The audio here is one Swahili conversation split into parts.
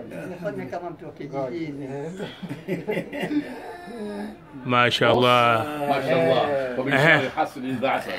Nifanye kama mtu wa kijijini. Mashallah. ما شاء الله ومن شر حسد اذا عسل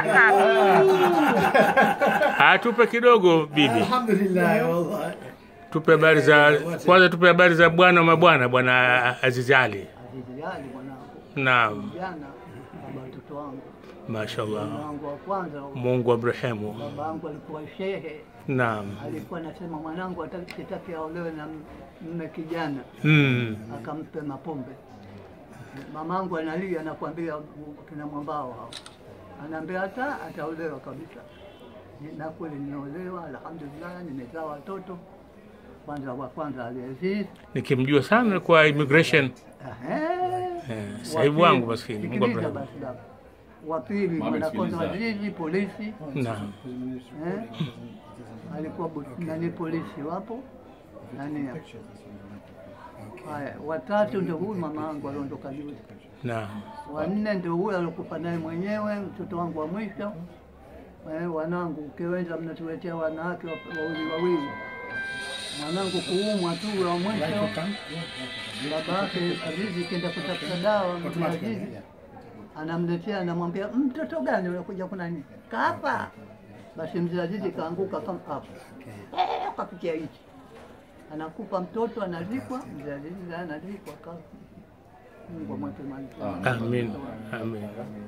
Atupe kidogo bibi, Alhamdulillah, wallahi. tupe habari za kwanza, tupe habari za bwana wa mabwana, bwana Azizi Ali. Azizi Ali mwanangu, Naam, jana baba watoto wangu, mashallah. mwanangu wa kwanza, Mungu amrehemu. baba yangu alikuwa shehe, Naam. alikuwa anasema mwanangu atakitaki aolewe na mme kijana, Mm. akampe mapombe. Mamangu analia, anakuambia kina mwambao hao, anaambia hata ataolewa kabisa. Ni- Na kweli nimeolewa, alhamdulillah, nimezaa watoto. Kwanza wa kwanza Aliaziz, Nikimjua sana kwa immigration Ehe. eh, Wa sahibu pili- wangu maskini. Mungu sikiliza amrehemu. basi baba. Wa pili Mama, mwanakondo sikiliza. Azizi, polisi Naam. eh? alikuwa bu- nani polisi wapo nani hapa. Haya, watatu ndio huyu mama yangu aliondoka juzi. Naam. Wanne ndio huyu aliokufa naye mwenyewe, mtoto wangu wa mwisho. Eh, wanangu, ukiweza mnatuletea wanawake wa- wawili wawili. Mwanangu kuumwa tu wa mwisho, baba yake Azizi kenda kutafuta dawa, mzee Azizi anamletea, anamwambia mtoto gani unakuja kuna nini? Kafa. Basi mzee Azizi kaanguka kama hapo, eh, kapitia hichi, anakupa mtoto, anazikwa. Mzee Azizi naye anazikwa kafa. Mungu amweke mahali pema. Amin. Amin.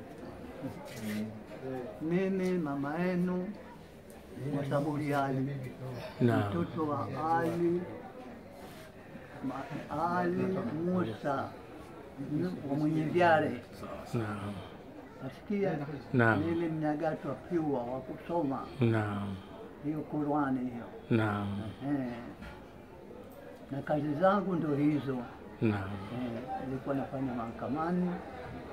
Mimi mama yenu Wasaburi Ali, Naam. mtoto wa Ali Ma- Ali Musa mm, wa mwenye vyare, Naam. nasikia Naam. mimi mnyagatwa piwa wa kusoma Naam. hiyo Qurani hiyo Naam. eh. na kazi zangu ndo hizo Naam. eh, nilikuwa nafanya mahakamani eh,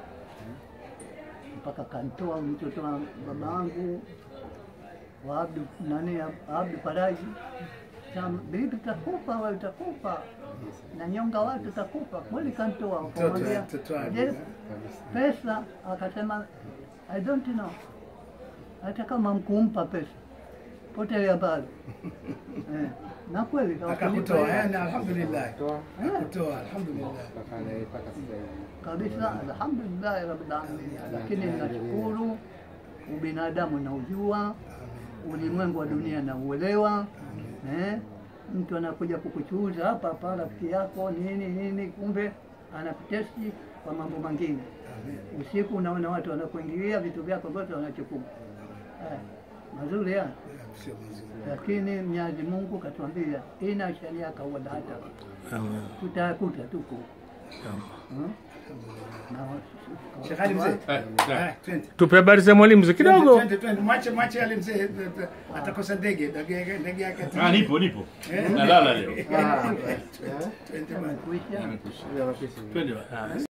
mpaka kantoa mtoto wa baba yangu wa Abdu nani Abdu Faraji Sam- bibi utakufa wewe utakufa na nyonga watu utakufa kweli kantoa akamwambia mtoto wake, je pesa akasema I don't know hata kama mkumpa pesa potelea mbali eh, na kweli hawakunipa Akakutoa, hela. yani alhamdulillah. Akutoa, alhamdulillah. kabisa, alhamdulillahi rabbil alamin. Lakini nashukuru ubinadamu naujua, ulimwengu wa dunia nauelewa. Eh, mtu anakuja kukuchuza hapa hapa, rafiki yako nini nini, kumbe anakutesti kwa mambo mengine. Usiku unaona watu wanakuingilia vitu vyako vyote wanachukua. Eh, mazuri ya Sio mazuri. lakini Mwenyezi Mungu katuambia ina sharia kawada hata Amin. tutayakuta tuko Hmm? Na wa- Sheikh Ali mzee. Eh, eh. Ah, twende. Tupe habari za mwalimu mzee kidogo. Twende, twende. Mwache mwache Ali mzee eh, eh, atakosa ndege, ndege ndege yake. Ah, nipo nipo nalala leo Twende bwana. kuisha twende bwana.